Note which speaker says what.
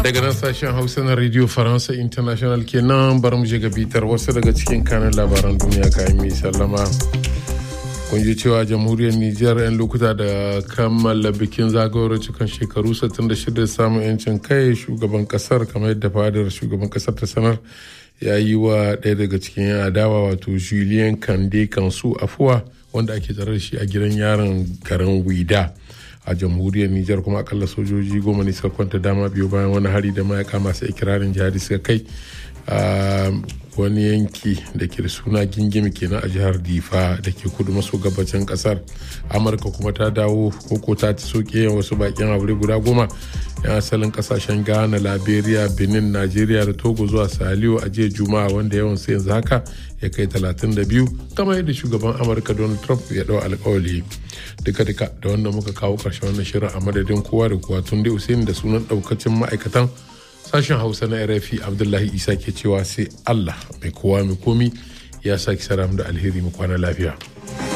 Speaker 1: daga nan sashen hausa na radio faransa international kenan bar mu je ga bitar wasu daga cikin kanan labaran duniya kayan mai sallama kun ji cewa jamhuriyar nijar 'yan lokuta da kammala bikin zagayowar cikin shekaru 66 samun 'yancin kai shugaban kasar kamar yadda fadar shugaban kasar ta sanar ya yi wa ɗaya daga cikin yan adawa wato julien kande kansu afuwa wanda ake tsare da shi a gidan yaron garin wida a jamhuriyar nijar kuma akalla sojoji goma ne suka kwanta dama biyu bayan wani hari da mayaka masu ikirarin jihadi suka kai a wani yanki da ke da suna gingimi kenan a jihar difa da ke kudu maso gabacin kasar amurka kuma ta dawo koko ta ci soke wasu bakin aure guda goma yan asalin kasashen ghana liberia benin nigeria da togo zuwa saliyo a jiya juma'a wanda yawan sai yanzu haka ya kai 32 kamar yadda shugaban amurka donald trump ya dau alkawali duka duka da wanda muka kawo karshen wannan shirin a madadin kowa da kowa tun dai usaini da sunan daukacin ma'aikatan sashen hausa na rfi abdullahi isa ke cewa sai allah mai kowa mai komi ya sake sara da alheri mu kwana lafiya.